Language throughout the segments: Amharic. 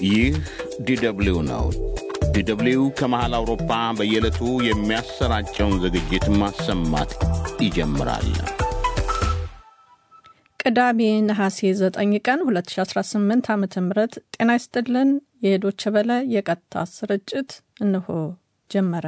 ይህ ዲደብሊው ነው። ዲደብሊው ከመሃል አውሮፓ በየዕለቱ የሚያሰራጨውን ዝግጅት ማሰማት ይጀምራል። ቅዳሜ ነሐሴ 9 ቀን 2018 ዓ ም ጤና ይስጥልን። የዶቸ በለ የቀጥታ ስርጭት እንሆ ጀመረ።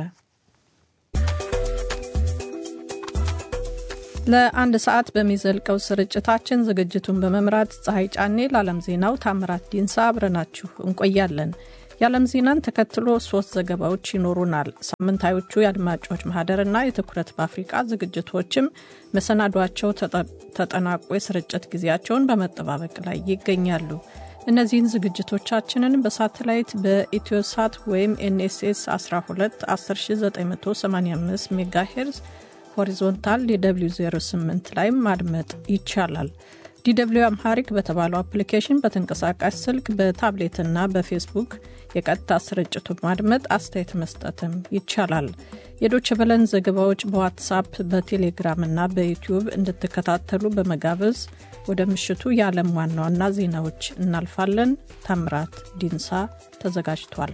ለአንድ ሰዓት በሚዘልቀው ስርጭታችን ዝግጅቱን በመምራት ፀሐይ ጫኔ፣ ለዓለም ዜናው ታምራት ዲንሳ አብረናችሁ እንቆያለን። የዓለም ዜናን ተከትሎ ሶስት ዘገባዎች ይኖሩናል። ሳምንታዮቹ የአድማጮች ማህደርና የትኩረት በአፍሪቃ ዝግጅቶችም መሰናዷቸው ተጠናቆ የስርጭት ጊዜያቸውን በመጠባበቅ ላይ ይገኛሉ። እነዚህን ዝግጅቶቻችንን በሳተላይት በኢትዮሳት ወይም ኤንኤስኤስ 12 10985 ሜጋሄርዝ ሆሪዞንታል ዲw 08 ላይ ማድመጥ ይቻላል። ዲw አምሃሪክ በተባለው አፕሊኬሽን በተንቀሳቃሽ ስልክ በታብሌትና በፌስቡክ የቀጥታ ስርጭቱን ማድመጥ አስተያየት መስጠትም ይቻላል። የዶች በለን ዘገባዎች በዋትሳፕ በቴሌግራምና በዩቲዩብ እንድትከታተሉ በመጋበዝ ወደ ምሽቱ የዓለም ዋና ዋና ዜናዎች እናልፋለን። ታምራት ዲንሳ ተዘጋጅቷል።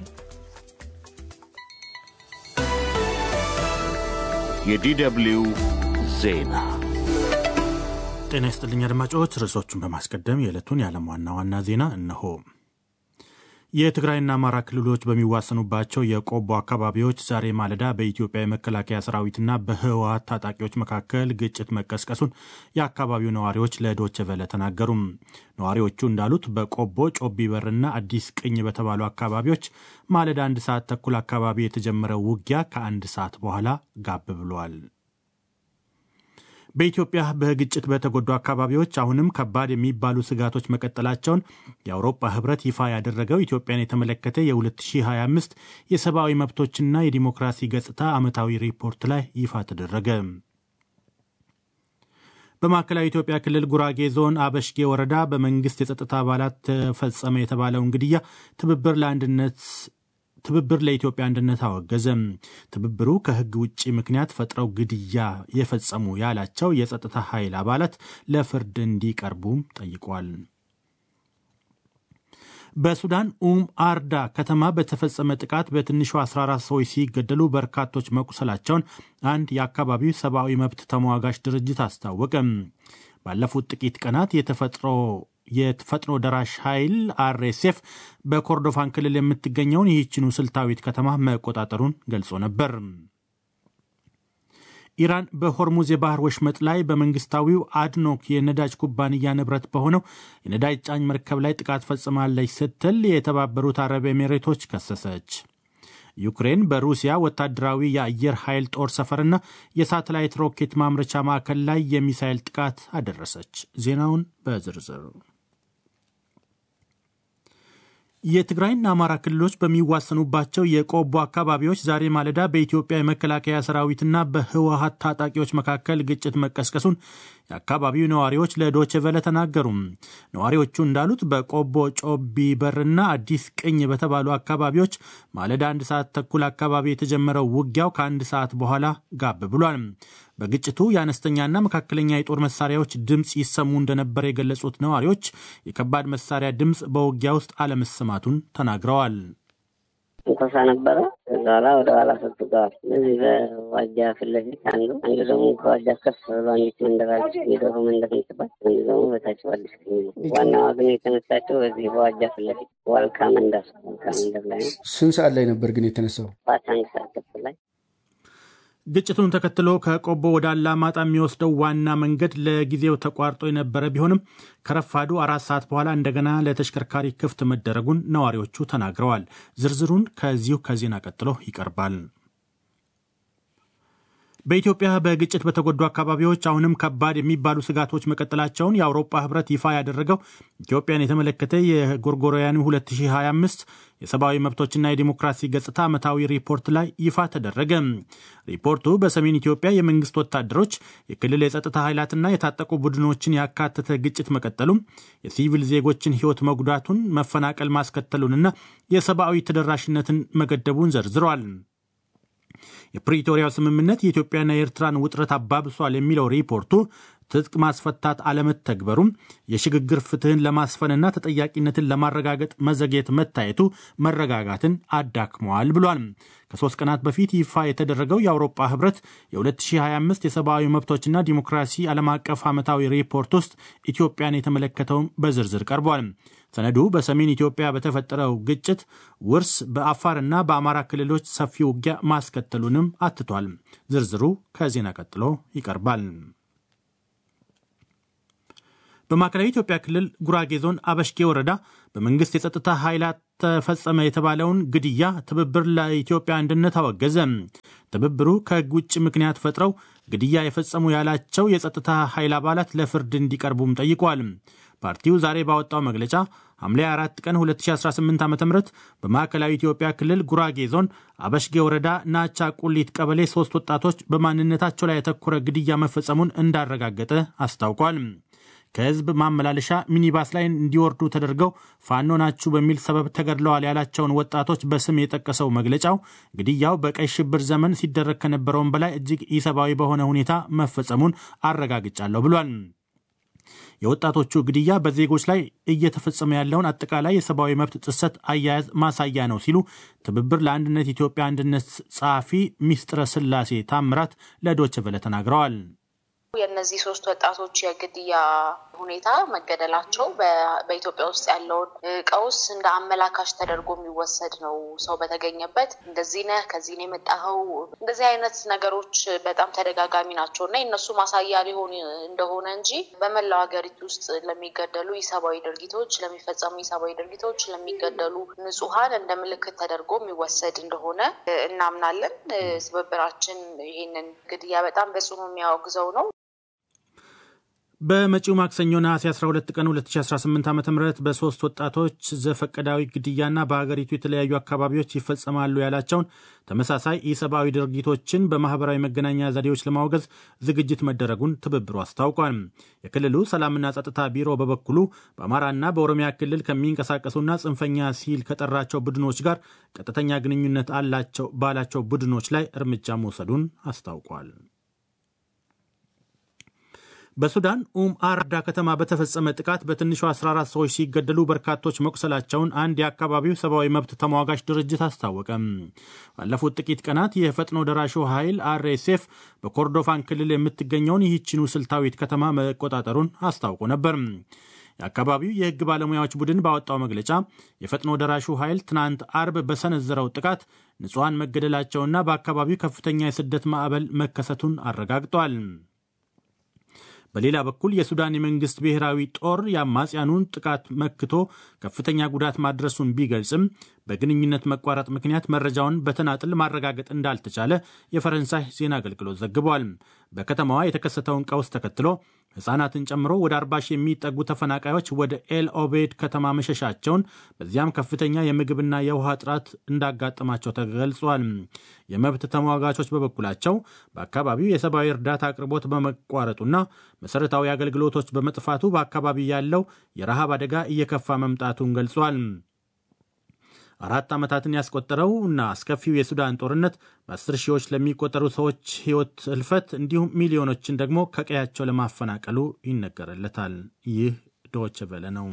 የዲደብሊው ዜና ጤና ይስጥልኝ አድማጮች። ርዕሶቹን በማስቀደም የዕለቱን የዓለም ዋና ዋና ዜና እነሆ። የትግራይና አማራ ክልሎች በሚዋሰኑባቸው የቆቦ አካባቢዎች ዛሬ ማለዳ በኢትዮጵያ የመከላከያ ሰራዊትና በህወሀት ታጣቂዎች መካከል ግጭት መቀስቀሱን የአካባቢው ነዋሪዎች ለዶቼ ቬለ ተናገሩም። ነዋሪዎቹ እንዳሉት በቆቦ ጮቢ በርና አዲስ ቅኝ በተባሉ አካባቢዎች ማለዳ አንድ ሰዓት ተኩል አካባቢ የተጀመረው ውጊያ ከአንድ ሰዓት በኋላ ጋብ ብሏል። በኢትዮጵያ በግጭት በተጎዱ አካባቢዎች አሁንም ከባድ የሚባሉ ስጋቶች መቀጠላቸውን የአውሮፓ ህብረት ይፋ ያደረገው ኢትዮጵያን የተመለከተ የ2025 የሰብአዊ መብቶችና የዲሞክራሲ ገጽታ ዓመታዊ ሪፖርት ላይ ይፋ ተደረገ። በማዕከላዊ ኢትዮጵያ ክልል ጉራጌ ዞን አበሽጌ ወረዳ በመንግስት የጸጥታ አባላት ተፈጸመ የተባለውን ግድያ ትብብር ለአንድነት ትብብር ለኢትዮጵያ አንድነት አወገዘም። ትብብሩ ከህግ ውጭ ምክንያት ፈጥረው ግድያ የፈጸሙ ያላቸው የጸጥታ ኃይል አባላት ለፍርድ እንዲቀርቡም ጠይቋል። በሱዳን ኡም አርዳ ከተማ በተፈጸመ ጥቃት በትንሹ 14 ሰዎች ሲገደሉ በርካቶች መቁሰላቸውን አንድ የአካባቢው ሰብአዊ መብት ተሟጋች ድርጅት አስታወቀም። ባለፉት ጥቂት ቀናት የተፈጥሮ የፈጥኖ ደራሽ ኃይል አርኤስኤፍ በኮርዶፋን ክልል የምትገኘውን ይህችኑ ስልታዊት ከተማ መቆጣጠሩን ገልጾ ነበር። ኢራን በሆርሙዝ የባህር ወሽመጥ ላይ በመንግስታዊው አድኖክ የነዳጅ ኩባንያ ንብረት በሆነው የነዳጅ ጫኝ መርከብ ላይ ጥቃት ፈጽማለች ስትል የተባበሩት አረብ ኤሚሬቶች ከሰሰች። ዩክሬን በሩሲያ ወታደራዊ የአየር ኃይል ጦር ሰፈርና የሳተላይት ሮኬት ማምረቻ ማዕከል ላይ የሚሳይል ጥቃት አደረሰች። ዜናውን በዝርዝር የትግራይና አማራ ክልሎች በሚዋሰኑባቸው የቆቦ አካባቢዎች ዛሬ ማለዳ በኢትዮጵያ የመከላከያ ሰራዊትና በህወሀት ታጣቂዎች መካከል ግጭት መቀስቀሱን የአካባቢው ነዋሪዎች ለዶቼ ቬለ ተናገሩም። ነዋሪዎቹ እንዳሉት በቆቦ ጮቢ በርና አዲስ ቅኝ በተባሉ አካባቢዎች ማለዳ አንድ ሰዓት ተኩል አካባቢ የተጀመረው ውጊያው ከአንድ ሰዓት በኋላ ጋብ ብሏል። በግጭቱ የአነስተኛና መካከለኛ የጦር መሳሪያዎች ድምፅ ይሰሙ እንደነበር የገለጹት ነዋሪዎች የከባድ መሳሪያ ድምፅ በውጊያ ውስጥ አለመሰማቱን ተናግረዋል። እንኮሳ ነበረ። ከዛ ኋላ ወደ ኋላ ሰጥተዋል። እዚህ በዋጃ ፊት ለፊት አንዱ አንዱ ደግሞ ከዋጃ ከፍ ብሎ አንዲት መንደራለች የዶሮ መንደር ምትባል፣ አንዱ ደግሞ በታች አዲስ ዋናዋ ግን የተነሳቸው በዚህ በዋጃ ፊት ለፊት ዋልካ መንደር ዋልካ መንደር ላይ ነው። ስንት ሰዓት ላይ ነበር ግን የተነሳው? ባት አንድ ሰዓት ተኩል ላይ ግጭቱን ተከትሎ ከቆቦ ወደ አላማጣ የሚወስደው ዋና መንገድ ለጊዜው ተቋርጦ የነበረ ቢሆንም ከረፋዱ አራት ሰዓት በኋላ እንደገና ለተሽከርካሪ ክፍት መደረጉን ነዋሪዎቹ ተናግረዋል። ዝርዝሩን ከዚሁ ከዜና ቀጥሎ ይቀርባል። በኢትዮጵያ በግጭት በተጎዱ አካባቢዎች አሁንም ከባድ የሚባሉ ስጋቶች መቀጠላቸውን የአውሮፓ ህብረት ይፋ ያደረገው ኢትዮጵያን የተመለከተ የጎርጎሮያኑ 2025 የሰብአዊ መብቶችና የዲሞክራሲ ገጽታ ዓመታዊ ሪፖርት ላይ ይፋ ተደረገ። ሪፖርቱ በሰሜን ኢትዮጵያ የመንግስት ወታደሮች የክልል የጸጥታ ኃይላትና የታጠቁ ቡድኖችን ያካተተ ግጭት መቀጠሉም የሲቪል ዜጎችን ህይወት መጉዳቱን፣ መፈናቀል ማስከተሉንና የሰብአዊ ተደራሽነትን መገደቡን ዘርዝረዋል። የፕሪቶሪያው ስምምነት የኢትዮጵያና የኤርትራን ውጥረት አባብሷል የሚለው ሪፖርቱ ትጥቅ ማስፈታት አለመተግበሩም የሽግግር ፍትህን ለማስፈንና ተጠያቂነትን ለማረጋገጥ መዘግየት መታየቱ መረጋጋትን አዳክመዋል ብሏል። ከሶስት ቀናት በፊት ይፋ የተደረገው የአውሮፓ ህብረት የ2025 የሰብአዊ መብቶችና ዲሞክራሲ ዓለም አቀፍ ዓመታዊ ሪፖርት ውስጥ ኢትዮጵያን የተመለከተውን በዝርዝር ቀርቧል። ሰነዱ በሰሜን ኢትዮጵያ በተፈጠረው ግጭት ውርስ በአፋርና በአማራ ክልሎች ሰፊ ውጊያ ማስከተሉንም አትቷል። ዝርዝሩ ከዜና ቀጥሎ ይቀርባል። በማዕከላዊ ኢትዮጵያ ክልል ጉራጌ ዞን አበሽጌ ወረዳ በመንግስት የጸጥታ ኃይላት ተፈጸመ የተባለውን ግድያ ትብብር ለኢትዮጵያ አንድነት አወገዘ። ትብብሩ ከህግ ውጭ ምክንያት ፈጥረው ግድያ የፈጸሙ ያላቸው የጸጥታ ኃይል አባላት ለፍርድ እንዲቀርቡም ጠይቋል። ፓርቲው ዛሬ ባወጣው መግለጫ ሐምሌ 4 ቀን 2018 ዓ ም በማዕከላዊ ኢትዮጵያ ክልል ጉራጌ ዞን አበሽጌ ወረዳ ናቻ ቁሊት ቀበሌ ሶስት ወጣቶች በማንነታቸው ላይ ያተኮረ ግድያ መፈጸሙን እንዳረጋገጠ አስታውቋል። ከህዝብ ማመላለሻ ሚኒባስ ላይ እንዲወርዱ ተደርገው ፋኖ ናችሁ በሚል ሰበብ ተገድለዋል ያላቸውን ወጣቶች በስም የጠቀሰው መግለጫው ግድያው በቀይ ሽብር ዘመን ሲደረግ ከነበረውም በላይ እጅግ ኢሰብአዊ በሆነ ሁኔታ መፈጸሙን አረጋግጫለሁ ብሏል። የወጣቶቹ ግድያ በዜጎች ላይ እየተፈጸመ ያለውን አጠቃላይ የሰብአዊ መብት ጥሰት አያያዝ ማሳያ ነው ሲሉ ትብብር ለአንድነት ኢትዮጵያ አንድነት ጸሐፊ ሚስጥረ ስላሴ ታምራት ለዶይቼ ቬለ ተናግረዋል። የእነዚህ ሶስት ወጣቶች የግድያ ሁኔታ መገደላቸው በኢትዮጵያ ውስጥ ያለውን ቀውስ እንደ አመላካሽ ተደርጎ የሚወሰድ ነው። ሰው በተገኘበት እንደዚህ ነህ፣ ከዚህ ነው የመጣኸው፣ እንደዚህ አይነት ነገሮች በጣም ተደጋጋሚ ናቸው እና የእነሱ ማሳያ ሊሆን እንደሆነ እንጂ በመላው ሀገሪቱ ውስጥ ለሚገደሉ ኢሰብአዊ ድርጊቶች፣ ለሚፈጸሙ ኢሰብአዊ ድርጊቶች፣ ለሚገደሉ ንጹሐን እንደ ምልክት ተደርጎ የሚወሰድ እንደሆነ እናምናለን። ትብብራችን ይህንን ግድያ በጣም በጽኑ የሚያወግዘው ነው። በመጪው ማክሰኞ ነሐሴ 12 ቀን 2018 ዓ ም በሶስት ወጣቶች ዘፈቀዳዊ ግድያና በሀገሪቱ የተለያዩ አካባቢዎች ይፈጸማሉ ያላቸውን ተመሳሳይ ኢሰብአዊ ድርጊቶችን በማህበራዊ መገናኛ ዘዴዎች ለማውገዝ ዝግጅት መደረጉን ትብብሩ አስታውቋል። የክልሉ ሰላምና ጸጥታ ቢሮ በበኩሉ በአማራና በኦሮሚያ ክልል ከሚንቀሳቀሱና ጽንፈኛ ሲል ከጠራቸው ቡድኖች ጋር ቀጥተኛ ግንኙነት አላቸው ባላቸው ቡድኖች ላይ እርምጃ መውሰዱን አስታውቋል። በሱዳን ኡም አርዳ ከተማ በተፈጸመ ጥቃት በትንሹ 14 ሰዎች ሲገደሉ በርካቶች መቁሰላቸውን አንድ የአካባቢው ሰብአዊ መብት ተሟጋች ድርጅት አስታወቀም። ባለፉት ጥቂት ቀናት የፈጥኖ ደራሹ ኃይል አርኤስኤፍ በኮርዶፋን ክልል የምትገኘውን ይህችኑ ስልታዊት ከተማ መቆጣጠሩን አስታውቆ ነበር። የአካባቢው የሕግ ባለሙያዎች ቡድን ባወጣው መግለጫ የፈጥኖ ደራሹ ኃይል ትናንት አርብ በሰነዘረው ጥቃት ንጹሐን መገደላቸውና በአካባቢው ከፍተኛ የስደት ማዕበል መከሰቱን አረጋግጧል። በሌላ በኩል የሱዳን የመንግስት ብሔራዊ ጦር የአማጽያኑን ጥቃት መክቶ ከፍተኛ ጉዳት ማድረሱን ቢገልጽም በግንኙነት መቋረጥ ምክንያት መረጃውን በተናጥል ማረጋገጥ እንዳልተቻለ የፈረንሳይ ዜና አገልግሎት ዘግቧል። በከተማዋ የተከሰተውን ቀውስ ተከትሎ ሕፃናትን ጨምሮ ወደ 40 ሺህ የሚጠጉ ተፈናቃዮች ወደ ኤል ኦቤድ ከተማ መሸሻቸውን በዚያም ከፍተኛ የምግብና የውሃ እጥረት እንዳጋጠማቸው ተገልጿል። የመብት ተሟጋቾች በበኩላቸው በአካባቢው የሰብአዊ እርዳታ አቅርቦት በመቋረጡና መሠረታዊ አገልግሎቶች በመጥፋቱ በአካባቢው ያለው የረሃብ አደጋ እየከፋ መምጣቱን ገልጿል። አራት ዓመታትን ያስቆጠረው እና አስከፊው የሱዳን ጦርነት በአስር ሺዎች ለሚቆጠሩ ሰዎች ሕይወት ህልፈት እንዲሁም ሚሊዮኖችን ደግሞ ከቀያቸው ለማፈናቀሉ ይነገርለታል። ይህ ዶች ቨለ ነው።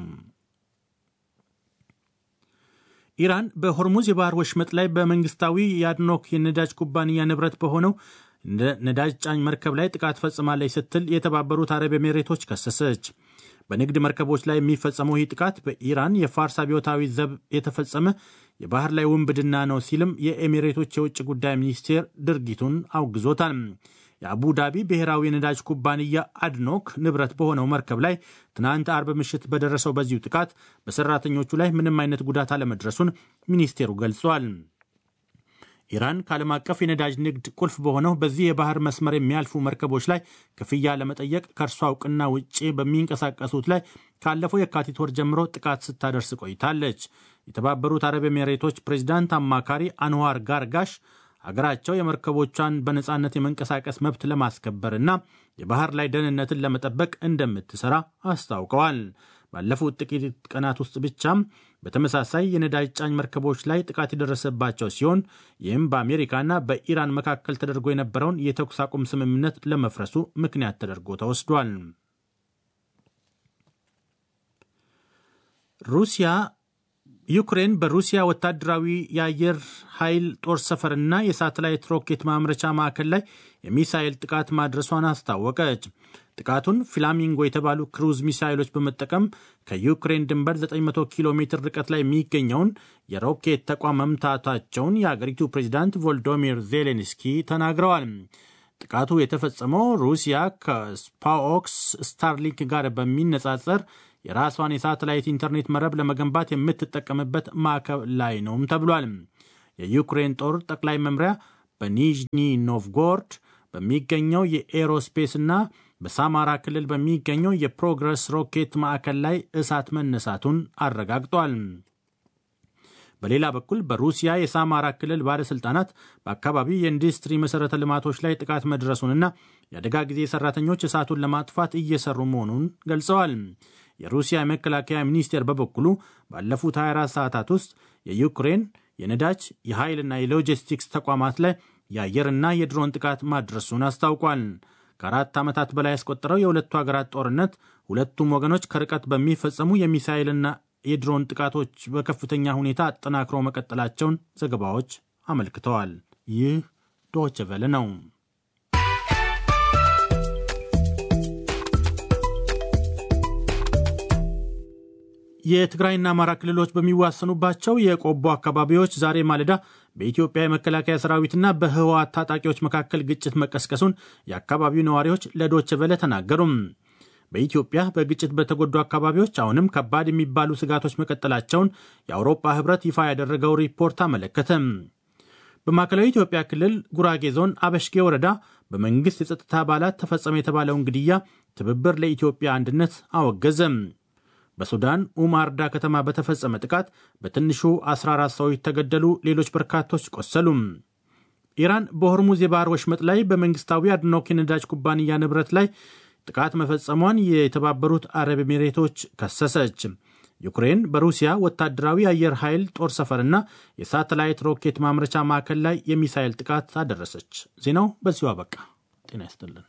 ኢራን በሆርሙዝ የባህር ወሽመጥ ላይ በመንግስታዊ የአድኖክ የነዳጅ ኩባንያ ንብረት በሆነው ነዳጅ ጫኝ መርከብ ላይ ጥቃት ፈጽማለች ስትል የተባበሩት አረብ ኤሜሬቶች ከሰሰች። በንግድ መርከቦች ላይ የሚፈጸመው ይህ ጥቃት በኢራን የፋርስ አብዮታዊ ዘብ የተፈጸመ የባህር ላይ ውንብድና ነው ሲልም የኤሚሬቶች የውጭ ጉዳይ ሚኒስቴር ድርጊቱን አውግዞታል። የአቡ ዳቢ ብሔራዊ የነዳጅ ኩባንያ አድኖክ ንብረት በሆነው መርከብ ላይ ትናንት አርብ ምሽት በደረሰው በዚሁ ጥቃት በሰራተኞቹ ላይ ምንም አይነት ጉዳት አለመድረሱን ሚኒስቴሩ ገልጿል። ኢራን ከዓለም አቀፍ የነዳጅ ንግድ ቁልፍ በሆነው በዚህ የባህር መስመር የሚያልፉ መርከቦች ላይ ክፍያ ለመጠየቅ ከእርሷ እውቅና ውጭ በሚንቀሳቀሱት ላይ ካለፈው የካቲት ወር ጀምሮ ጥቃት ስታደርስ ቆይታለች። የተባበሩት አረብ ኤሚሬቶች ፕሬዚዳንት አማካሪ አንዋር ጋርጋሽ ሀገራቸው የመርከቦቿን በነፃነት የመንቀሳቀስ መብት ለማስከበርና የባህር ላይ ደህንነትን ለመጠበቅ እንደምትሰራ አስታውቀዋል። ባለፉት ጥቂት ቀናት ውስጥ ብቻም በተመሳሳይ የነዳጅ ጫኝ መርከቦች ላይ ጥቃት የደረሰባቸው ሲሆን ይህም በአሜሪካና በኢራን መካከል ተደርጎ የነበረውን የተኩስ አቁም ስምምነት ለመፍረሱ ምክንያት ተደርጎ ተወስዷል። ሩሲያ ዩክሬን በሩሲያ ወታደራዊ የአየር ኃይል ጦር ሰፈርና የሳተላይት ሮኬት ማምረቻ ማዕከል ላይ የሚሳይል ጥቃት ማድረሷን አስታወቀች። ጥቃቱን ፍላሚንጎ የተባሉ ክሩዝ ሚሳይሎች በመጠቀም ከዩክሬን ድንበር 900 ኪሎ ሜትር ርቀት ላይ የሚገኘውን የሮኬት ተቋም መምታታቸውን የአገሪቱ ፕሬዚዳንት ቮልዶሚር ዜሌንስኪ ተናግረዋል። ጥቃቱ የተፈጸመው ሩሲያ ከስፓኦክስ ስታርሊንክ ጋር በሚነጻጸር የራሷን የሳተላይት ኢንተርኔት መረብ ለመገንባት የምትጠቀምበት ማዕከል ላይ ነውም ተብሏል። የዩክሬን ጦር ጠቅላይ መምሪያ በኒዥኒ ኖቭጎርድ በሚገኘው የኤሮስፔስና በሳማራ ክልል በሚገኘው የፕሮግረስ ሮኬት ማዕከል ላይ እሳት መነሳቱን አረጋግጧል። በሌላ በኩል በሩሲያ የሳማራ ክልል ባለሥልጣናት በአካባቢው የኢንዱስትሪ መሠረተ ልማቶች ላይ ጥቃት መድረሱንና የአደጋ ጊዜ ሠራተኞች እሳቱን ለማጥፋት እየሰሩ መሆኑን ገልጸዋል። የሩሲያ የመከላከያ ሚኒስቴር በበኩሉ ባለፉት 24 ሰዓታት ውስጥ የዩክሬን የነዳጅ የኃይልና የሎጂስቲክስ ተቋማት ላይ የአየርና የድሮን ጥቃት ማድረሱን አስታውቋል። ከአራት ዓመታት በላይ ያስቆጠረው የሁለቱ ሀገራት ጦርነት ሁለቱም ወገኖች ከርቀት በሚፈጸሙ የሚሳይልና የድሮን ጥቃቶች በከፍተኛ ሁኔታ አጠናክረው መቀጠላቸውን ዘገባዎች አመልክተዋል። ይህ ዶይቼ ቬለ ነው። የትግራይና አማራ ክልሎች በሚዋሰኑባቸው የቆቦ አካባቢዎች ዛሬ ማለዳ በኢትዮጵያ የመከላከያ ሰራዊትና በህወሓት ታጣቂዎች መካከል ግጭት መቀስቀሱን የአካባቢው ነዋሪዎች ለዶይቼ ቬለ ተናገሩም። በኢትዮጵያ በግጭት በተጎዱ አካባቢዎች አሁንም ከባድ የሚባሉ ስጋቶች መቀጠላቸውን የአውሮፓ ህብረት ይፋ ያደረገው ሪፖርት አመለከተ። በማዕከላዊ ኢትዮጵያ ክልል ጉራጌ ዞን አበሽጌ ወረዳ በመንግሥት የጸጥታ አባላት ተፈጸመ የተባለውን ግድያ ትብብር ለኢትዮጵያ አንድነት አወገዘም። በሱዳን ኡማርዳ ከተማ በተፈጸመ ጥቃት በትንሹ 14 ሰዎች ተገደሉ፣ ሌሎች በርካቶች ቆሰሉም። ኢራን በሆርሙዝ የባህር ወሽመጥ ላይ በመንግስታዊ አድኖክ የነዳጅ ኩባንያ ንብረት ላይ ጥቃት መፈጸሟን የተባበሩት አረብ ኤሚሬቶች ከሰሰች። ዩክሬን በሩሲያ ወታደራዊ አየር ኃይል ጦር ሰፈርና የሳተላይት ሮኬት ማምረቻ ማዕከል ላይ የሚሳይል ጥቃት አደረሰች። ዜናው በዚሁ አበቃ። ጤና ይስጥልን።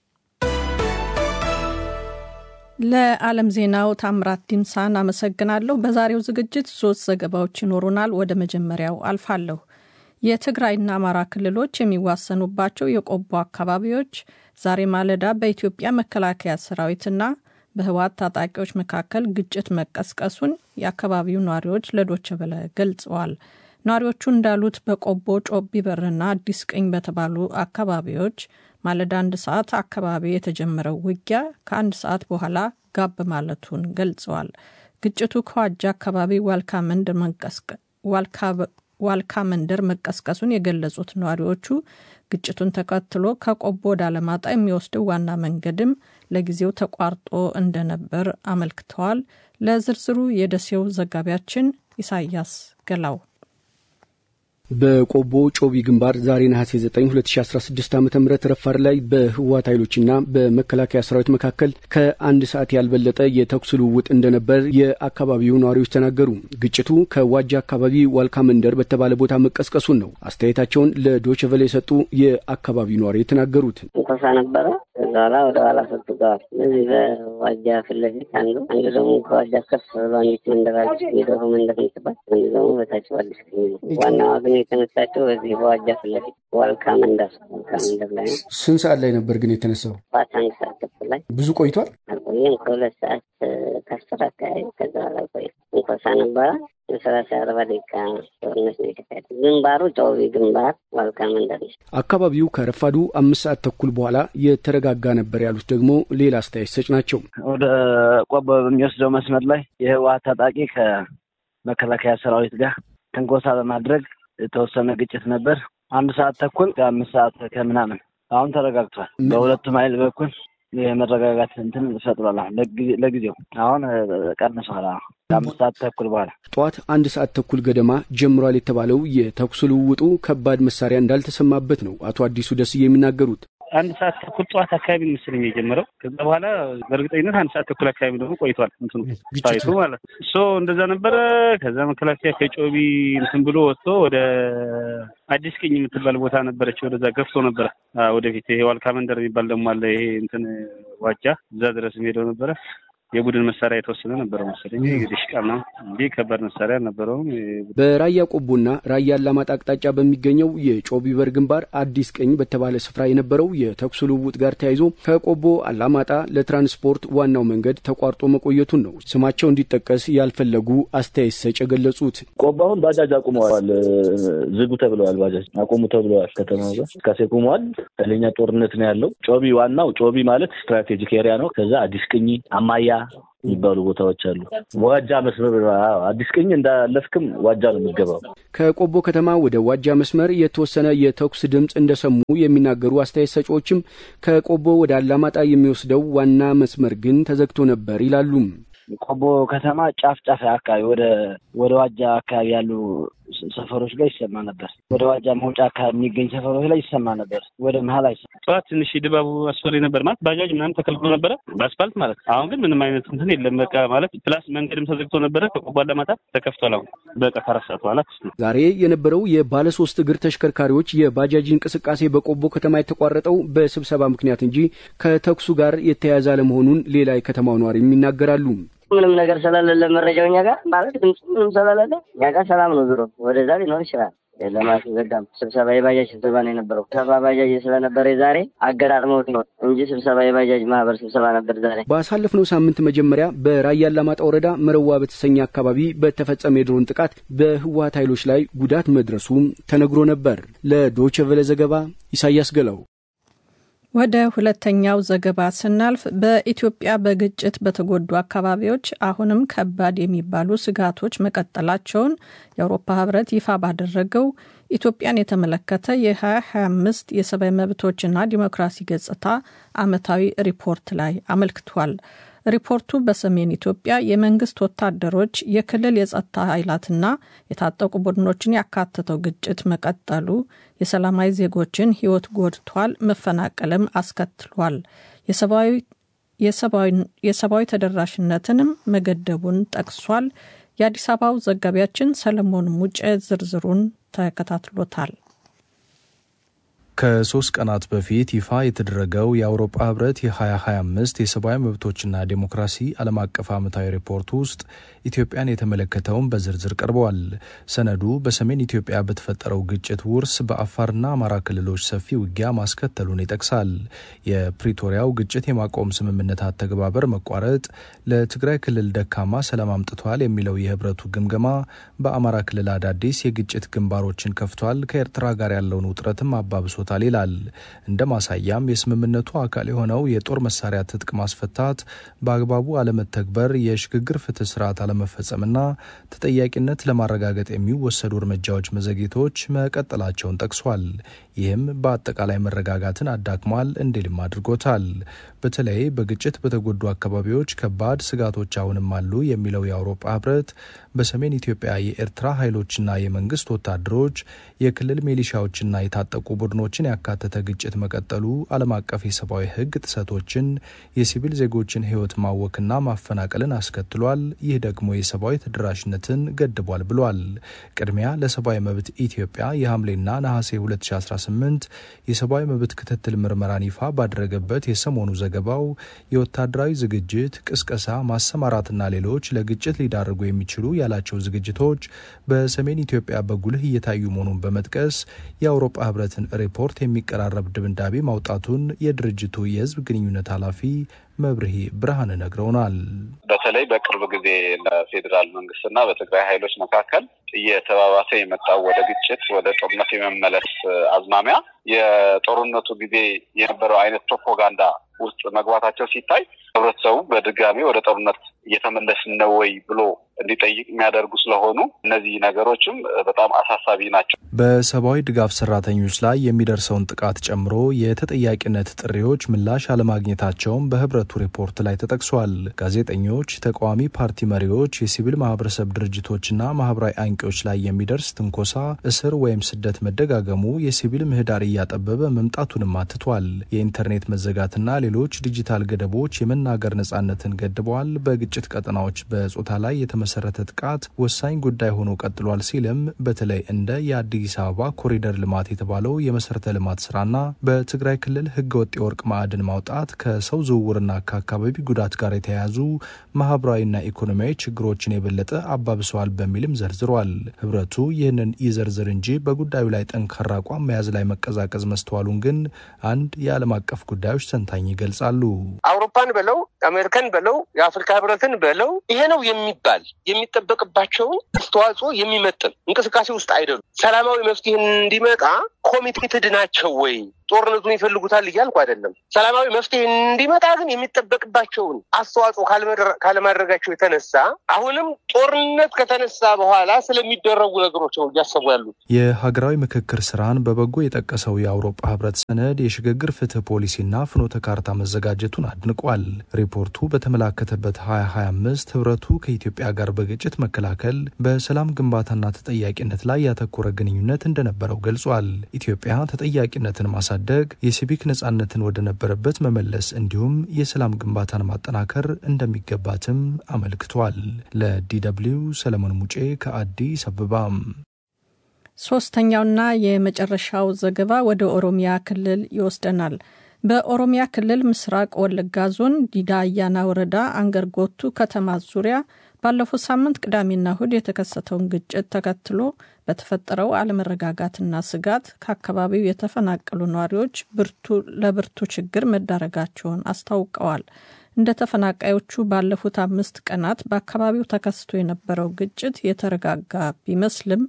ለዓለም ዜናው ታምራት ዲምሳን አመሰግናለሁ። በዛሬው ዝግጅት ሶስት ዘገባዎች ይኖሩናል። ወደ መጀመሪያው አልፋለሁ። የትግራይና አማራ ክልሎች የሚዋሰኑባቸው የቆቦ አካባቢዎች ዛሬ ማለዳ በኢትዮጵያ መከላከያ ሰራዊትና በህወሓት ታጣቂዎች መካከል ግጭት መቀስቀሱን የአካባቢው ነዋሪዎች ለዶቼ ቬለ ገልጸዋል። ነዋሪዎቹ እንዳሉት በቆቦ ጮቢ በርና አዲስ ቅኝ በተባሉ አካባቢዎች ማለዳ አንድ ሰዓት አካባቢ የተጀመረው ውጊያ ከአንድ ሰዓት በኋላ ጋብ ማለቱን ገልጸዋል። ግጭቱ ከዋጃ አካባቢ ዋልካ መንደር መቀስቀሱን የገለጹት ነዋሪዎቹ ግጭቱን ተከትሎ ከቆቦ ወደ አለማጣ የሚወስደው ዋና መንገድም ለጊዜው ተቋርጦ እንደነበር አመልክተዋል። ለዝርዝሩ የደሴው ዘጋቢያችን ኢሳያስ ገላው በቆቦ ጮቢ ግንባር ዛሬ ነሐሴ 9 2016 ዓ ም ረፋድ ላይ በህወሓት ኃይሎችና በመከላከያ ሰራዊት መካከል ከአንድ ሰዓት ያልበለጠ የተኩስ ልውውጥ እንደነበር የአካባቢው ነዋሪዎች ተናገሩ። ግጭቱ ከዋጃ አካባቢ ዋልካ መንደር በተባለ ቦታ መቀስቀሱን ነው አስተያየታቸውን ለዶይቼ ቬለ የሰጡ የአካባቢው ነዋሪ የተናገሩት። እንኮሳ ነበረ። ከዛ ኋላ ወደ ኋላ ሰጥተዋል። እዚህ በዋጃ ፊት ለፊት አንዱ አንዱ ደግሞ ከዋጃ ከፍ ብሎ አንዲት መንደር አለች፣ የዶሮ መንደር ምትባል፣ አንዱ ደግሞ በታች አዲስ ዋናዋ ግን የተነሳቸው በዚህ በዋጃ ፊት ለፊት ዋልካ መንደር ዋልካ መንደር ላይ ነው። ስንት ሰዓት ላይ ነበር ግን የተነሳው? ጠዋት አንድ ሰዓት ተኩል ላይ ብዙ ቆይቷል። አልቆየም። ከሁለት ሰዓት ከአስር አካባቢ ከዛ በኋላ አልቆየም። እንኮሳ ነበረ። ሰላሳ አርባ ደቂቃ ጦርነት ነው የተካሄደ። ግንባሩ ጨውቢ ግንባር ዋልካ መንደር ነው። አካባቢው ከረፋዱ አምስት ሰዓት ተኩል በኋላ የተረጋጋ ነበር ያሉት ደግሞ ሌላ አስተያየት ሰጭ ናቸው። ወደ ቆቦ በሚወስደው መስመር ላይ የህወሓት ታጣቂ ከመከላከያ ሰራዊት ጋር ትንኮሳ በማድረግ የተወሰነ ግጭት ነበር። አንድ ሰዓት ተኩል ከአምስት ሰዓት ከምናምን አሁን ተረጋግቷል። በሁለቱም ኃይል በኩል የመረጋጋት እንትን ፈጥሯል። አሁን ለጊዜው አሁን ቀንሷል። ከአምስት ሰዓት ተኩል በኋላ ጠዋት አንድ ሰዓት ተኩል ገደማ ጀምሯል የተባለው የተኩስ ልውውጡ ከባድ መሳሪያ እንዳልተሰማበት ነው አቶ አዲሱ ደስዬ የሚናገሩት። አንድ ሰዓት ተኩል ጠዋት አካባቢ መሰለኝ የጀመረው። ከዛ በኋላ በእርግጠኝነት አንድ ሰዓት ተኩል አካባቢ ደግሞ ቆይቷል እንትኑ ሳይቱ ማለት ነው። ሶ እንደዛ ነበረ። ከዛ መከላከያ ከጮቢ እንትን ብሎ ወጥቶ ወደ አዲስ ቅኝ የምትባል ቦታ ነበረች። ወደዛ ገፍቶ ነበረ ወደፊት። ይሄ ዋልካ መንደር የሚባል ደግሞ አለ። ይሄ እንትን ዋጃ እዛ ድረስ ሄደው ነበረ። የቡድን መሳሪያ የተወሰነ ነበረው መሰለኝ ዲሽቃ ነው እንጂ ከባድ መሳሪያ አልነበረውም። በራያ ቆቦና ራያ አላማጣ አቅጣጫ በሚገኘው የጮቢ በር ግንባር አዲስ ቀኝ በተባለ ስፍራ የነበረው የተኩስ ልውውጥ ጋር ተያይዞ ከቆቦ አላማጣ ለትራንስፖርት ዋናው መንገድ ተቋርጦ መቆየቱን ነው ስማቸው እንዲጠቀስ ያልፈለጉ አስተያየት ሰጭ የገለጹት። ቆቦ አሁን ባጃጅ አቁመዋል፣ ዝጉ ተብለዋል። ባጃጅ አቁሙ ተብለዋል። ከተማ እንቅስቃሴ ቁመዋል። ኃይለኛ ጦርነት ነው ያለው። ጮቢ ዋናው ጮቢ ማለት ስትራቴጂክ ኤሪያ ነው። ከዛ አዲስ ቅኝ አማያ የሚባሉ ቦታዎች አሉ። ዋጃ መስመር አዲስ ቅኝ እንዳለፍክም ዋጃ ነው የሚገባው። ከቆቦ ከተማ ወደ ዋጃ መስመር የተወሰነ የተኩስ ድምፅ እንደሰሙ የሚናገሩ አስተያየት ሰጪዎችም ከቆቦ ወደ አላማጣ የሚወስደው ዋና መስመር ግን ተዘግቶ ነበር ይላሉ። ቆቦ ከተማ ጫፍ ጫፍ አካባቢ ወደ ወደ ዋጃ አካባቢ ያሉ ሰፈሮች ላይ ይሰማ ነበር። ወደ ዋጃ መውጫ አካባቢ የሚገኝ ሰፈሮች ላይ ይሰማ ነበር። ወደ መሀል አይሰማ። ጠዋት ትንሽ ድባቡ አስፈሪ ነበር ማለት ባጃጅ ምናምን ተከልክሎ ነበረ በአስፋልት ማለት አሁን ግን ምንም አይነት እንትን የለም። በቃ ማለት ፕላስ መንገድም ተዘግቶ ነበረ። ከቆቦ አላማጣ ተከፍቷል። አሁን በቃ ከአራት ሰዓት በኋላ ዛሬ የነበረው የባለ ሶስት እግር ተሽከርካሪዎች የባጃጅ እንቅስቃሴ በቆቦ ከተማ የተቋረጠው በስብሰባ ምክንያት እንጂ ከተኩሱ ጋር የተያያዘ አለመሆኑን ሌላ የከተማው ነዋሪም ይናገራሉ። ምንም ነገር ስለሌለ መረጃው እኛ ጋር ማለት ድምፁ ምንም ስለሌለ እኛ ጋር ሰላም ነው። ዞሮ ወደዛ ሊኖር ይችላል። ለማስዘጋም ስብሰባ የባጃጅ ስብሰባ ነው የነበረው። ስብሰባ ባጃጅ ስለነበረ ዛሬ አገጣጥመውት ነው እንጂ ስብሰባ የባጃጅ ማህበር ስብሰባ ነበር ዛሬ። ባሳለፍነው ሳምንት መጀመሪያ በራያ አላማጣ ወረዳ መረዋ በተሰኘ አካባቢ በተፈጸመ የድሮን ጥቃት በህወሀት ኃይሎች ላይ ጉዳት መድረሱ ተነግሮ ነበር። ለዶይቼ ቬለ ዘገባ ኢሳያስ ገላው። ወደ ሁለተኛው ዘገባ ስናልፍ በኢትዮጵያ በግጭት በተጎዱ አካባቢዎች አሁንም ከባድ የሚባሉ ስጋቶች መቀጠላቸውን የአውሮፓ ህብረት ይፋ ባደረገው ኢትዮጵያን የተመለከተ የ2025 የሰብአዊ መብቶችና ዲሞክራሲ ገጽታ ዓመታዊ ሪፖርት ላይ አመልክቷል። ሪፖርቱ በሰሜን ኢትዮጵያ የመንግስት ወታደሮች የክልል የጸጥታ ኃይላትና የታጠቁ ቡድኖችን ያካተተው ግጭት መቀጠሉ የሰላማዊ ዜጎችን ህይወት ጎድቷል፣ መፈናቀልም አስከትሏል፣ የሰብአዊ ተደራሽነትንም መገደቡን ጠቅሷል። የአዲስ አበባው ዘጋቢያችን ሰለሞን ሙጬ ዝርዝሩን ተከታትሎታል። ከሶስት ቀናት በፊት ይፋ የተደረገው የአውሮፓ ህብረት የ2025 የሰብአዊ መብቶችና ዴሞክራሲ ዓለም አቀፍ ዓመታዊ ሪፖርት ውስጥ ኢትዮጵያን የተመለከተውን በዝርዝር ቀርበዋል። ሰነዱ በሰሜን ኢትዮጵያ በተፈጠረው ግጭት ውርስ በአፋርና አማራ ክልሎች ሰፊ ውጊያ ማስከተሉን ይጠቅሳል። የፕሪቶሪያው ግጭት የማቆም ስምምነት አተገባበር መቋረጥ ለትግራይ ክልል ደካማ ሰላም አምጥቷል የሚለው የህብረቱ ግምገማ በአማራ ክልል አዳዲስ የግጭት ግንባሮችን ከፍቷል፣ ከኤርትራ ጋር ያለውን ውጥረትም አባብሶ ተሰጥቶታል ይላል። እንደ ማሳያም የስምምነቱ አካል የሆነው የጦር መሳሪያ ትጥቅ ማስፈታት በአግባቡ አለመተግበር፣ የሽግግር ፍትህ ስርዓት አለመፈጸምና ተጠያቂነት ለማረጋገጥ የሚወሰዱ እርምጃዎች መዘግየቶች መቀጠላቸውን ጠቅሷል። ይህም በአጠቃላይ መረጋጋትን አዳክሟል እንዲልም አድርጎታል። በተለይ በግጭት በተጎዱ አካባቢዎች ከባድ ስጋቶች አሁንም አሉ የሚለው የአውሮፓ ህብረት በሰሜን ኢትዮጵያ የኤርትራ ኃይሎችና የመንግስት ወታደሮች የክልል ሚሊሻዎችና የታጠቁ ቡድኖችን ያካተተ ግጭት መቀጠሉ ዓለም አቀፍ የሰብአዊ ህግ ጥሰቶችን፣ የሲቪል ዜጎችን ህይወት ማወክና ማፈናቀልን አስከትሏል። ይህ ደግሞ የሰብአዊ ተደራሽነትን ገድቧል ብሏል። ቅድሚያ ለሰብአዊ መብት ኢትዮጵያ የሐምሌና ነሐሴ 2018 የሰብአዊ መብት ክትትል ምርመራን ይፋ ባደረገበት የሰሞኑ ዘገባው የወታደራዊ ዝግጅት፣ ቅስቀሳ፣ ማሰማራትና ሌሎች ለግጭት ሊዳርጉ የሚችሉ ያላቸው ዝግጅቶች በሰሜን ኢትዮጵያ በጉልህ እየታዩ መሆኑን በመጥቀስ የአውሮፓ ህብረትን ሪፖርት የሚቀራረብ ድምዳቤ ማውጣቱን የድርጅቱ የህዝብ ግንኙነት ኃላፊ መብርሄ ብርሃን ነግረውናል። በተለይ በቅርብ ጊዜ በፌዴራል መንግስትና በትግራይ ኃይሎች መካከል እየተባባሰ የመጣው ወደ ግጭት ወደ ጦርነት የመመለስ አዝማሚያ የጦርነቱ ጊዜ የነበረው አይነት ፕሮፓጋንዳ ውስጥ መግባታቸው ሲታይ ህብረተሰቡ በድጋሚ ወደ ጦርነት እየተመለስን ነው ወይ ብሎ እንዲጠይቅ የሚያደርጉ ስለሆኑ እነዚህ ነገሮችም በጣም አሳሳቢ ናቸው። በሰብአዊ ድጋፍ ሰራተኞች ላይ የሚደርሰውን ጥቃት ጨምሮ የተጠያቂነት ጥሪዎች ምላሽ አለማግኘታቸውም በህብረቱ ሪፖርት ላይ ተጠቅሷል። ጋዜጠኞች፣ ተቃዋሚ ፓርቲ መሪዎች፣ የሲቪል ማህበረሰብ ድርጅቶችና ማህበራዊ አንቂዎች ላይ የሚደርስ ትንኮሳ፣ እስር ወይም ስደት መደጋገሙ የሲቪል ምህዳር እያጠበበ መምጣቱንም አትቷል። የኢንተርኔት መዘጋትና ሌሎች ዲጂታል ገደቦች የመናገር ነጻነትን ገድበዋል። በግጭት ቀጠናዎች በጾታ ላይ የተመሰረተ ጥቃት ወሳኝ ጉዳይ ሆኖ ቀጥሏል ሲልም በተለይ እንደ የአዲስ አበባ ኮሪደር ልማት የተባለው የመሰረተ ልማት ስራና በትግራይ ክልል ህገወጥ የወርቅ ማዕድን ማውጣት ከሰው ዝውውርና ከአካባቢ ጉዳት ጋር የተያያዙ ማህበራዊና ኢኮኖሚያዊ ችግሮችን የበለጠ አባብሰዋል በሚልም ዘርዝሯል። ህብረቱ ይህንን ይዘርዝር እንጂ በጉዳዩ ላይ ጠንካራ አቋም መያዝ ላይ መቀዛቀዝ መስተዋሉን ግን አንድ የዓለም አቀፍ ጉዳዮች ተንታኝ ይገልጻሉ። አውሮፓን በለው አሜሪካን በለው የአፍሪካ ህብረትን በለው ይሄ ነው የሚባል የሚጠበቅባቸውን አስተዋጽኦ የሚመጥን እንቅስቃሴ ውስጥ አይደሉም። ሰላማዊ መፍትሄ እንዲመጣ ኮሚቴትድ ናቸው ወይ? ጦርነቱን ይፈልጉታል እያልኩ አይደለም። ሰላማዊ መፍትሄ እንዲመጣ ግን የሚጠበቅባቸውን አስተዋጽኦ ካለማድረጋቸው የተነሳ አሁንም ጦርነት ከተነሳ በኋላ ስለሚደረጉ ነገሮች ነው እያሰቡ ያሉት። የሀገራዊ ምክክር ስራን በበጎ የጠቀሰው የአውሮፓ ህብረት ሰነድ የሽግግር ፍትህ ፖሊሲና ፍኖተ ካርታ መዘጋጀቱን አድንቋል። ሪፖርቱ በተመላከተበት 2025 ህብረቱ ከኢትዮጵያ ጋር በግጭት መከላከል፣ በሰላም ግንባታና ተጠያቂነት ላይ ያተኮረ ግንኙነት እንደነበረው ገልጿል። ኢትዮጵያ ተጠያቂነትን ማሳ ደግ የሲቪክ ነጻነትን ወደ ነበረበት መመለስ እንዲሁም የሰላም ግንባታን ማጠናከር እንደሚገባትም አመልክቷል። ለዲደብሊው ሰለሞን ሙጬ ከአዲስ አበባ። ሶስተኛውና የመጨረሻው ዘገባ ወደ ኦሮሚያ ክልል ይወስደናል። በኦሮሚያ ክልል ምስራቅ ወለጋ ዞን ዲዳ አያና ወረዳ አንገርጎቱ ከተማ ዙሪያ ባለፈው ሳምንት ቅዳሜና እሁድ የተከሰተውን ግጭት ተከትሎ በተፈጠረው አለመረጋጋትና ስጋት ከአካባቢው የተፈናቀሉ ነዋሪዎች ለብርቱ ችግር መዳረጋቸውን አስታውቀዋል። እንደ ተፈናቃዮቹ ባለፉት አምስት ቀናት በአካባቢው ተከስቶ የነበረው ግጭት የተረጋጋ ቢመስልም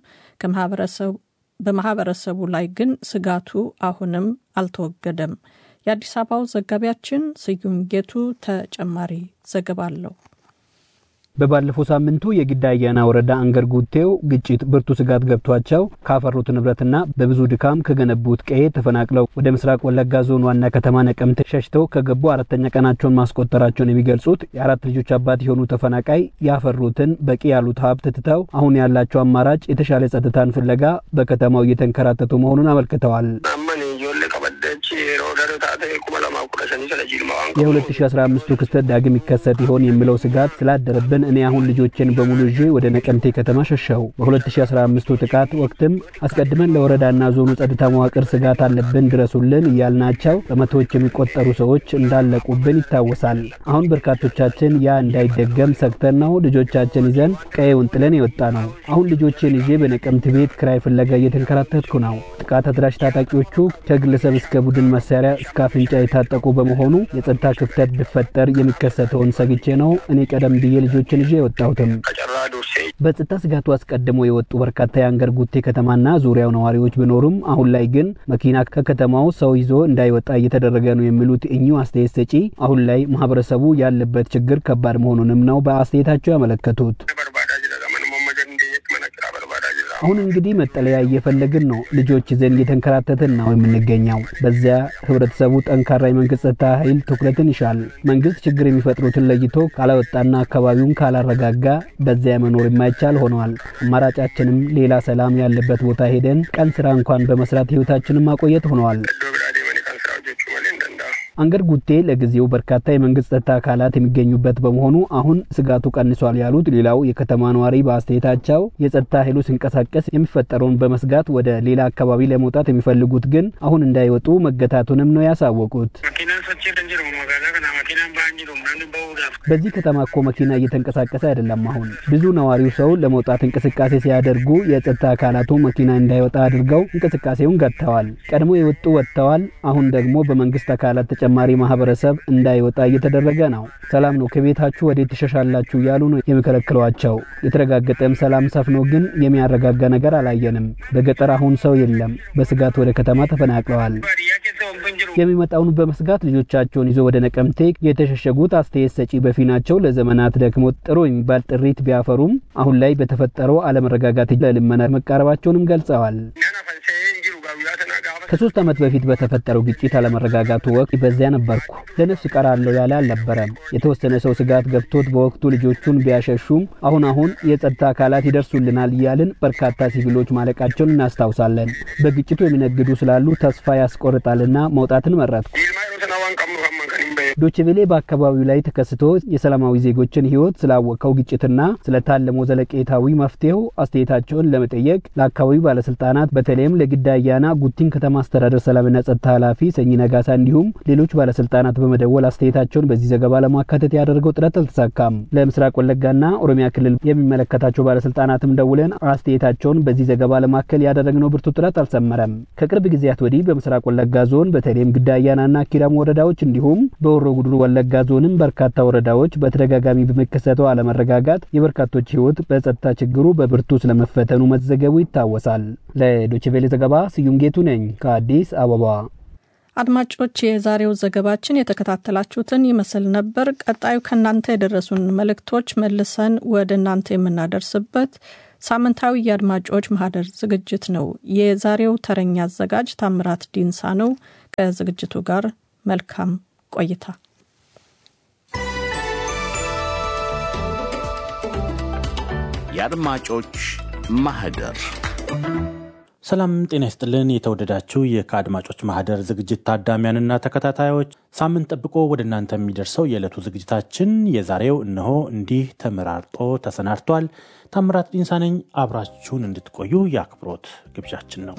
በማህበረሰቡ ላይ ግን ስጋቱ አሁንም አልተወገደም። የአዲስ አበባው ዘጋቢያችን ስዩም ጌቱ ተጨማሪ ዘገባ አለው። በባለፈው ሳምንቱ የጊዳ አያና ወረዳ አንገር ጉቴው ግጭት ብርቱ ስጋት ገብቷቸው ካፈሩት ንብረትና በብዙ ድካም ከገነቡት ቀዬ ተፈናቅለው ወደ ምስራቅ ወለጋ ዞን ዋና ከተማ ነቀምት ሸሽተው ከገቡ አራተኛ ቀናቸውን ማስቆጠራቸውን የሚገልጹት የአራት ልጆች አባት የሆኑ ተፈናቃይ ያፈሩትን በቂ ያሉት ሀብት ትተው አሁን ያላቸው አማራጭ የተሻለ ጸጥታን ፍለጋ በከተማው እየተንከራተቱ መሆኑን አመልክተዋል። የ2015ቱ ክስተት ዳግም ይከሰት ይሆን የሚለው ስጋት ስላደረብን እኔ አሁን ልጆችን በሙሉ ይዤ ወደ ነቀምቴ ከተማ ሸሸው። በ2015ቱ ጥቃት ወቅትም አስቀድመን ለወረዳና ዞኑ ጸጥታ መዋቅር ስጋት አለብን ድረሱልን እያልናቸው በመቶዎች የሚቆጠሩ ሰዎች እንዳለቁብን ይታወሳል። አሁን በርካቶቻችን ያ እንዳይደገም ሰግተን ነው ልጆቻችን ይዘን ቀዬውን ጥለን የወጣ ነው። አሁን ልጆችን ይዤ በነቀምት ቤት ክራይ ፍለጋ እየተንከራተትኩ ነው። ጥቃት አድራሽ ታጣቂዎቹ ከግለሰብ እስከ ቡድን መሳሪያ እስከ አፍንጫ የታጠቁ በመሆኑ የጸጥታ ክፍተት ቢፈጠር የሚከሰተውን ሰግቼ ነው እኔ ቀደም ብዬ ልጆችን ይዤ የወጣሁትም። በጸጥታ ስጋቱ አስቀድሞ የወጡ በርካታ የአንገር ጉቴ ከተማና ዙሪያው ነዋሪዎች ቢኖሩም አሁን ላይ ግን መኪና ከከተማው ሰው ይዞ እንዳይወጣ እየተደረገ ነው የሚሉት እኚሁ አስተያየት ሰጪ አሁን ላይ ማህበረሰቡ ያለበት ችግር ከባድ መሆኑንም ነው በአስተያየታቸው ያመለከቱት። አሁን እንግዲህ መጠለያ እየፈለግን ነው። ልጆች ይዘን እየተንከራተትን ነው የምንገኘው። በዚያ ህብረተሰቡ ጠንካራ የመንግስት ጸጥታ ኃይል ትኩረትን ይሻል። መንግስት ችግር የሚፈጥሩትን ለይቶ ካላወጣና አካባቢውን ካላረጋጋ በዚያ መኖር የማይቻል ሆነዋል። አማራጫችንም ሌላ ሰላም ያለበት ቦታ ሄደን ቀን ስራ እንኳን በመስራት ህይወታችንን ማቆየት ሆነዋል። አንገር ጉቴ ለጊዜው በርካታ የመንግስት ጸጥታ አካላት የሚገኙበት በመሆኑ አሁን ስጋቱ ቀንሷል ያሉት ሌላው የከተማ ነዋሪ በአስተያየታቸው የጸጥታ ኃይሉ ሲንቀሳቀስ የሚፈጠረውን በመስጋት ወደ ሌላ አካባቢ ለመውጣት የሚፈልጉት ግን አሁን እንዳይወጡ መገታቱንም ነው ያሳወቁት። በዚህ ከተማ እኮ መኪና እየተንቀሳቀሰ አይደለም። አሁን ብዙ ነዋሪው ሰው ለመውጣት እንቅስቃሴ ሲያደርጉ የጸጥታ አካላቱ መኪና እንዳይወጣ አድርገው እንቅስቃሴውን ገጥተዋል። ቀድሞ የወጡ ወጥተዋል። አሁን ደግሞ በመንግስት አካላት ተጨማሪ ማህበረሰብ እንዳይወጣ እየተደረገ ነው። ሰላም ነው፣ ከቤታችሁ ወዴት ትሸሻላችሁ እያሉ ነው የሚከለክሏቸው። የተረጋገጠም ሰላም ሰፍኖ ግን የሚያረጋጋ ነገር አላየንም። በገጠር አሁን ሰው የለም። በስጋት ወደ ከተማ ተፈናቅለዋል። የሚመጣውን በመስጋት ልጆቻቸውን ይዞ ወደ ነቀምቴ የተሸሸጉት አስተያየት ሰጪ በፊናቸው ለዘመናት ደክሞ ጥሩ የሚባል ጥሪት ቢያፈሩም አሁን ላይ በተፈጠረው አለመረጋጋት ለልመና መቃረባቸውንም ገልጸዋል። ከሶስት ዓመት በፊት በተፈጠረው ግጭት አለመረጋጋቱ ወቅት በዚያ ነበርኩ። ለነፍስ እቀራለሁ ያለ አልነበረም። የተወሰነ ሰው ስጋት ገብቶት በወቅቱ ልጆቹን ቢያሸሹም አሁን አሁን የጸጥታ አካላት ይደርሱልናል እያልን በርካታ ሲቪሎች ማለቃቸውን እናስታውሳለን። በግጭቱ የሚነግዱ ስላሉ ተስፋ ያስቆርጣልና መውጣትን መረጥኩ። ዶችቬሌ በአካባቢው ላይ ተከስቶ የሰላማዊ ዜጎችን ሕይወት ስላወቀው ግጭትና ስለታለመው ዘለቄታዊ መፍትሄው አስተያየታቸውን ለመጠየቅ ለአካባቢው ባለስልጣናት በተለይም ለግዳ አያና ጉቲን ከተማ አስተዳደር ሰላምና ጸጥታ ኃላፊ ሰኚ ነጋሳ እንዲሁም ሌሎች ባለስልጣናት በመደወል አስተያየታቸውን በዚህ ዘገባ ለማካተት ያደረገው ጥረት አልተሳካም። ለምስራቅ ወለጋና ኦሮሚያ ክልል የሚመለከታቸው ባለስልጣናትም ደውለን አስተያየታቸውን በዚህ ዘገባ ለማከል ያደረግነው ብርቱ ጥረት አልሰመረም። ከቅርብ ጊዜያት ወዲህ በምስራቅ ወለጋ ዞን በተለይም ግዳ አያናና ኪረም ወረዳዎች እንዲሁም በሆሮ ጉዱሩ ወለጋ ዞንም በርካታ ወረዳዎች በተደጋጋሚ በሚከሰተው አለመረጋጋት የበርካቶች ሕይወት በጸጥታ ችግሩ በብርቱ ስለመፈተኑ መዘገቡ ይታወሳል። ለዶችቬሌ ዘገባ ስዩም ጌቱ ነኝ ከአዲስ አበባ። አድማጮች፣ የዛሬው ዘገባችን የተከታተላችሁትን ይመስል ነበር። ቀጣዩ ከእናንተ የደረሱን መልእክቶች መልሰን ወደ እናንተ የምናደርስበት ሳምንታዊ የአድማጮች ማህደር ዝግጅት ነው። የዛሬው ተረኛ አዘጋጅ ታምራት ዲንሳ ነው። ከዝግጅቱ ጋር መልካም ቆይታ። የአድማጮች ማህደር ሰላም ጤና ይስጥልን። የተወደዳችሁ ከአድማጮች ማህደር ዝግጅት ታዳሚያንና ተከታታዮች ሳምንት ጠብቆ ወደ እናንተ የሚደርሰው የዕለቱ ዝግጅታችን የዛሬው እነሆ እንዲህ ተመራርጦ ተሰናድቷል። ታምራት ዲንሳ ነኝ። አብራችሁን እንድትቆዩ የአክብሮት ግብዣችን ነው።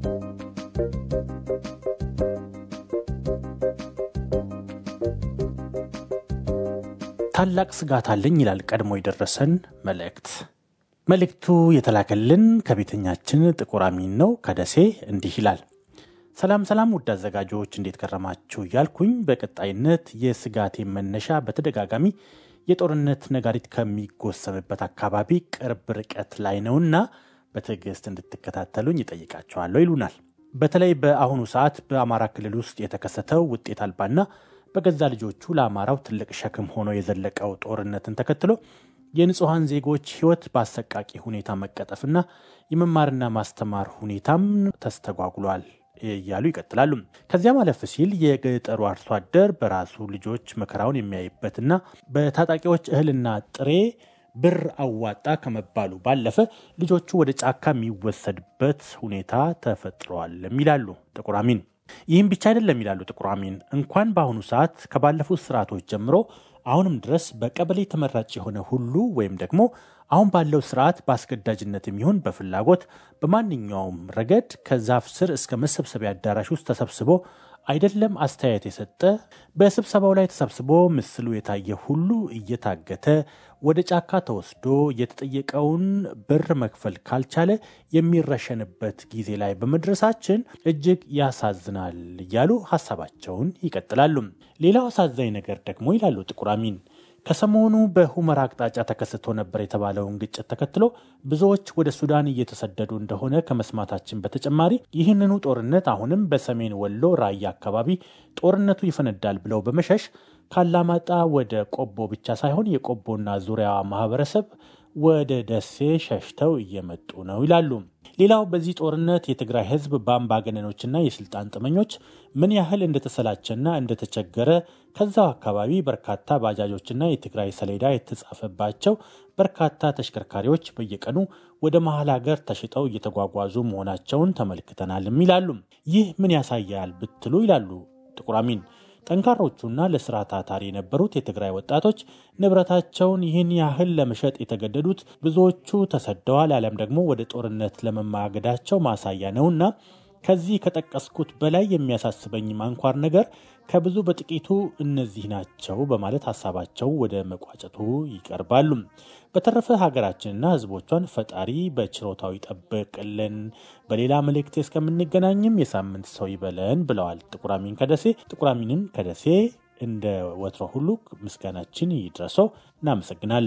ታላቅ ስጋት አለኝ ይላል ቀድሞ የደረሰን መልእክት። መልእክቱ የተላከልን ከቤተኛችን ጥቁር አሚን ነው ከደሴ እንዲህ ይላል። ሰላም ሰላም፣ ውድ አዘጋጆች እንዴት ከረማችሁ እያልኩኝ በቀጣይነት የስጋቴ መነሻ በተደጋጋሚ የጦርነት ነጋሪት ከሚጎሰምበት አካባቢ ቅርብ ርቀት ላይ ነውና በትዕግስት እንድትከታተሉኝ ይጠይቃቸዋለሁ ይሉናል። በተለይ በአሁኑ ሰዓት በአማራ ክልል ውስጥ የተከሰተው ውጤት አልባና በገዛ ልጆቹ ለአማራው ትልቅ ሸክም ሆኖ የዘለቀው ጦርነትን ተከትሎ የንጹሐን ዜጎች ሕይወት በአሰቃቂ ሁኔታ መቀጠፍና የመማርና ማስተማር ሁኔታም ተስተጓጉሏል እያሉ ይቀጥላሉ። ከዚያ ማለፍ ሲል የገጠሩ አርሶ አደር በራሱ ልጆች መከራውን የሚያይበትና በታጣቂዎች እህልና ጥሬ ብር አዋጣ ከመባሉ ባለፈ ልጆቹ ወደ ጫካ የሚወሰድበት ሁኔታ ተፈጥሯል ይላሉ ጥቁር አሚን። ይህም ብቻ አይደለም ይላሉ ጥቁር አሚን። እንኳን በአሁኑ ሰዓት ከባለፉት ስርዓቶች ጀምሮ አሁንም ድረስ በቀበሌ ተመራጭ የሆነ ሁሉ ወይም ደግሞ አሁን ባለው ስርዓት በአስገዳጅነት የሚሆን በፍላጎት በማንኛውም ረገድ ከዛፍ ስር እስከ መሰብሰቢያ አዳራሽ ውስጥ ተሰብስቦ አይደለም አስተያየት የሰጠ በስብሰባው ላይ ተሰብስቦ ምስሉ የታየ ሁሉ እየታገተ ወደ ጫካ ተወስዶ የተጠየቀውን ብር መክፈል ካልቻለ የሚረሸንበት ጊዜ ላይ በመድረሳችን እጅግ ያሳዝናል እያሉ ሀሳባቸውን ይቀጥላሉ። ሌላው አሳዛኝ ነገር ደግሞ ይላሉ ጥቁር አሚን ከሰሞኑ በሁመራ አቅጣጫ ተከስቶ ነበር የተባለውን ግጭት ተከትሎ ብዙዎች ወደ ሱዳን እየተሰደዱ እንደሆነ ከመስማታችን በተጨማሪ ይህንኑ ጦርነት አሁንም በሰሜን ወሎ ራያ አካባቢ ጦርነቱ ይፈነዳል ብለው በመሸሽ ካላማጣ ወደ ቆቦ ብቻ ሳይሆን የቆቦና ዙሪያዋ ማህበረሰብ ወደ ደሴ ሸሽተው እየመጡ ነው ይላሉ። ሌላው በዚህ ጦርነት የትግራይ ሕዝብ በአምባገነኖችና የስልጣን ጥመኞች ምን ያህል እንደተሰላቸና እንደተቸገረ ከዛው አካባቢ በርካታ ባጃጆችና የትግራይ ሰሌዳ የተጻፈባቸው በርካታ ተሽከርካሪዎች በየቀኑ ወደ መሀል ሀገር ተሽጠው እየተጓጓዙ መሆናቸውን ተመልክተናልም ይላሉ። ይህ ምን ያሳያል ብትሉ ይላሉ ጥቁር አሚን ጠንካሮቹና ለስራ ታታሪ የነበሩት የትግራይ ወጣቶች ንብረታቸውን ይህን ያህል ለመሸጥ የተገደዱት ብዙዎቹ ተሰደዋል፣ አሊያም ደግሞ ወደ ጦርነት ለመማገዳቸው ማሳያ ነውና ከዚህ ከጠቀስኩት በላይ የሚያሳስበኝ አንኳር ነገር ከብዙ በጥቂቱ እነዚህ ናቸው በማለት ሀሳባቸው ወደ መቋጨቱ ይቀርባሉ። በተረፈ ሀገራችንና ሕዝቦቿን ፈጣሪ በችሮታው ይጠብቅልን። በሌላ መልእክት እስከምንገናኝም የሳምንት ሰው ይበለን ብለዋል ጥቁር አሚን ከደሴ። ጥቁር አሚንን ከደሴ እንደ ወትሮ ሁሉ ምስጋናችን ይድረሰው። እናመሰግናለን።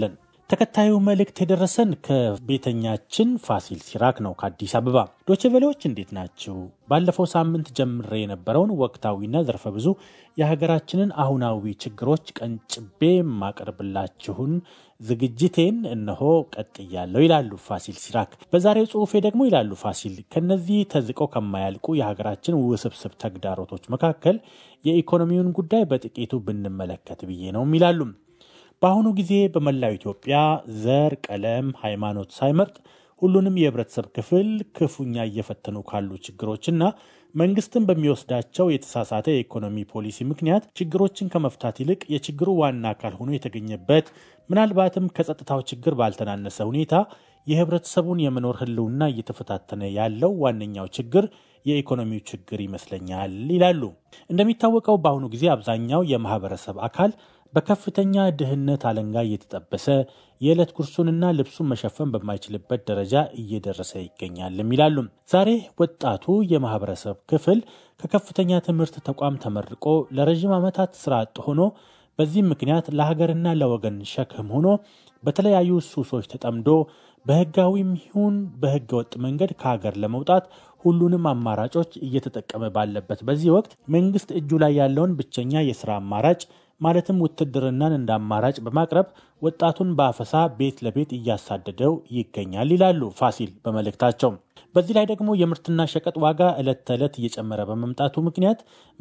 ተከታዩ መልእክት የደረሰን ከቤተኛችን ፋሲል ሲራክ ነው ከአዲስ አበባ። ዶችቬሌዎች እንዴት ናችሁ? ባለፈው ሳምንት ጀምሬ የነበረውን ወቅታዊና ዘርፈ ብዙ የሀገራችንን አሁናዊ ችግሮች ቀንጭቤ የማቀርብላችሁን ዝግጅቴን እነሆ ቀጥያለሁ ይላሉ ፋሲል ሲራክ። በዛሬው ጽሑፌ ደግሞ ይላሉ ፋሲል ከነዚህ ተዝቀው ከማያልቁ የሀገራችን ውስብስብ ተግዳሮቶች መካከል የኢኮኖሚውን ጉዳይ በጥቂቱ ብንመለከት ብዬ ነው ይላሉ። በአሁኑ ጊዜ በመላው ኢትዮጵያ ዘር፣ ቀለም፣ ሃይማኖት ሳይመርጥ ሁሉንም የህብረተሰብ ክፍል ክፉኛ እየፈተኑ ካሉ ችግሮችና መንግስትን በሚወስዳቸው የተሳሳተ የኢኮኖሚ ፖሊሲ ምክንያት ችግሮችን ከመፍታት ይልቅ የችግሩ ዋና አካል ሆኖ የተገኘበት ምናልባትም ከጸጥታው ችግር ባልተናነሰ ሁኔታ የህብረተሰቡን የመኖር ህልውና እየተፈታተነ ያለው ዋነኛው ችግር የኢኮኖሚው ችግር ይመስለኛል ይላሉ። እንደሚታወቀው በአሁኑ ጊዜ አብዛኛው የማህበረሰብ አካል በከፍተኛ ድህነት አለንጋ እየተጠበሰ የዕለት ጉርሱንና ልብሱን መሸፈን በማይችልበት ደረጃ እየደረሰ ይገኛልም ይላሉ። ዛሬ ወጣቱ የማህበረሰብ ክፍል ከከፍተኛ ትምህርት ተቋም ተመርቆ ለረዥም ዓመታት ስራ አጥ ሆኖ በዚህም ምክንያት ለሀገርና ለወገን ሸክም ሆኖ በተለያዩ ሱሶች ተጠምዶ በህጋዊም ይሁን በህገ ወጥ መንገድ ከሀገር ለመውጣት ሁሉንም አማራጮች እየተጠቀመ ባለበት በዚህ ወቅት መንግስት እጁ ላይ ያለውን ብቸኛ የስራ አማራጭ ማለትም ውትድርናን እንደ አማራጭ በማቅረብ ወጣቱን በአፈሳ ቤት ለቤት እያሳደደው ይገኛል ይላሉ ፋሲል በመልእክታቸው። በዚህ ላይ ደግሞ የምርትና ሸቀጥ ዋጋ ዕለት ተዕለት እየጨመረ በመምጣቱ ምክንያት